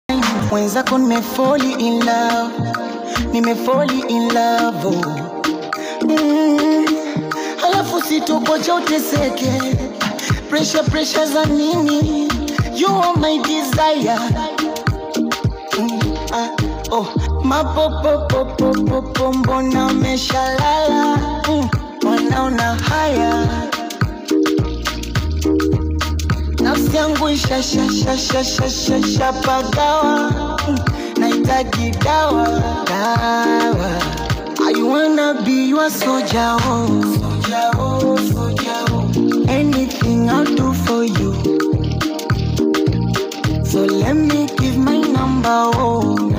mwenzako nimefoli in love nimefoli in love oh. mm. alafu sitokocha uteseke pressure pressure za nini you are my desire mm. ah. oh. mapopopopopopo mbona umeshalala mm. wanaona haya nafsi yangu ishashashashashashapagawa mm, nahitaji dawa dawa I wanna be your soldier, oh. Soldier, oh, soldier, oh. Anything I'll do for you. So let me give my number, oh.